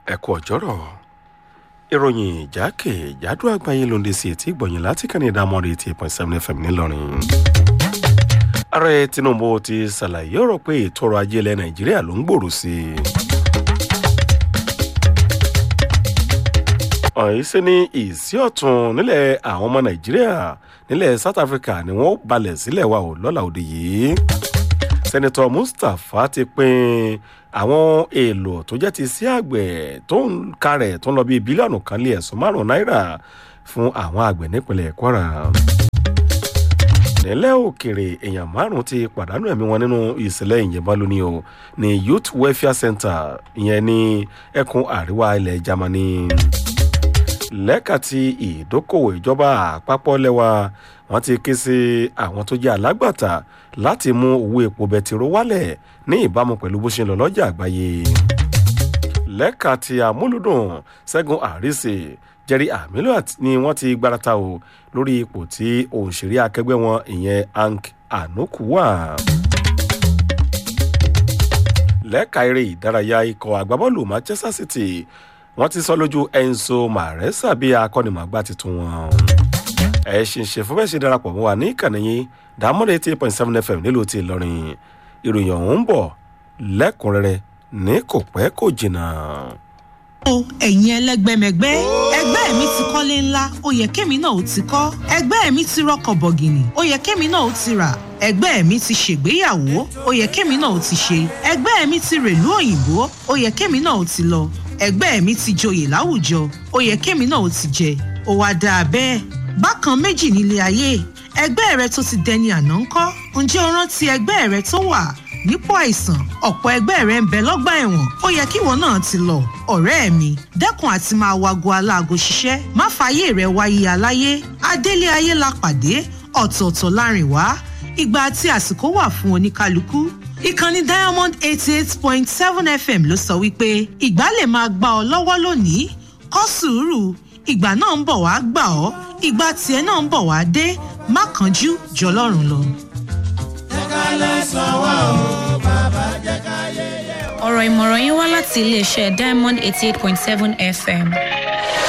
ẹ kú ọjọ́rọ̀ ìròyìn ìjákèjádò àgbáyé ló ń dé sí etí ìgbọ̀nyìn láti kàní ìdámọ́rin eighty eight point seven fm ńìlọrin. ààrẹ tinubu ti ṣàlàyé ọ̀rọ̀ pé ètò ọrọ̀ ajé ilẹ̀ nàìjíríà ló ń gbòòrò sí i. ọ̀hún ṣe ní ìsí ọ̀tún nílẹ̀ àwọn ọmọ nàìjíríà nílẹ̀ south africa ni wọ́n balẹ̀ sílẹ̀ wa ò lọ́la òde yìí sẹ́nitọ́ mustapha ti pín àwọn èèlò tó jẹ́ ti sí àgbẹ̀ tó ń karẹ̀ tó ń lọ bíi bílíọ̀nù kan lé ẹ̀sùn márùn-ún náírà fún àwọn àgbẹ̀ nípínlẹ̀ kwara. nílẹ̀ òkèrè èèyàn márùn-ún ti pàdánù ẹ̀mí wọn nínú ìṣẹ̀lẹ̀ ìyẹ̀bọn lónìí o ní youth welfare center ìyẹn ní ẹkùn àríwá ilẹ̀ germany lẹ́ka ti ìdókòwò ìjọba àpapọ̀ lẹ́wà wọ́n ti ké sí àwọn tó jẹ́ alágbàtà láti mú owó epo bẹtiró wálẹ̀ ní ìbámu pẹ̀lú bó ṣe ń lọ lọ́jà àgbáyé. lẹ́ka ti àmúlùdùn ṣẹ́gun àrísè jerry amilo ni wọ́n ti gbárata o lórí ipò tí òǹṣèré akẹgbẹ́ wọn ìyẹn hank anuku wà. lẹ́ka eré ìdárayá ikọ̀ àgbábọ́ọ̀lù manchester city wọ́n ti sọ lójú enzo maresa bí akọ́nimọ̀gbá tuntun wọn. ẹ ṣe ń ṣe fún bẹ́ẹ̀ ṣe darapọ̀ mọ́ wa ní ìkànnì yín dàmọ́dé eighty eight point seven fm nílùú ti ìlọrin ìròyìn ọ̀hún ń bọ̀ lẹ́kùnrẹ́rẹ́ ní kò pẹ́ kò jìnnà. o ẹ̀yin ẹlẹ́gbẹ́mẹgbẹ́ ẹgbẹ́ mi ti kọ́lé ńlá ó yẹ kémi náà ó ti kọ́ ẹgbẹ́ mi ti rọkọ̀ bọ̀gìnì ó yẹ kémi náà ó ti rà ẹgbẹ́ mi ti ṣègbéyàwó ó yẹ kémi náà ó ti ṣe ẹgbẹ́ mi ti rèlú òyìnbó ó yẹ kémi náà ó ti lọ ẹgbẹ́ mi ti joyè láwùjọ ó yẹ kémi náà ó ti jẹ ó wá dáa bẹ́ẹ̀ bákan méjì nílé ayé ẹgbẹ́ rẹ tó ti dẹni àná ń kọ́ ǹjẹ́ o rántí ẹgbẹ́ rẹ tó wà nípò àìsàn ọ̀pọ̀ ẹgbẹ́ rẹ ń bẹ lọ́gbà ẹ̀wọ̀n ó yẹ kíwọ náà ti lọ ọ̀rẹ́ mi dẹ́kun àti máa wago aláago ṣiṣẹ́ má fààyè rẹ wáyé aláyé adélé ayé la pàdé ọ̀tọ̀ọ̀tọ̀ láàrin wá ìgbà àti àsìkò wà fún oníkálukú ìkànnì diamond eighty eight point seven fm ló sọ wípé ìgbà lè máa gbà ọ lọ́wọ́ lónìí kọ́ sùúrù ìgbà náà ń bọ̀ wá gbà ọ́ ìgbà tiẹ̀ náà ń bọ̀ wá dé má kánjú jọlọ́run lọ. ọ̀rọ̀ ìmọ̀ràn yín wá láti iléeṣẹ́ diamond eighty eight point seven fm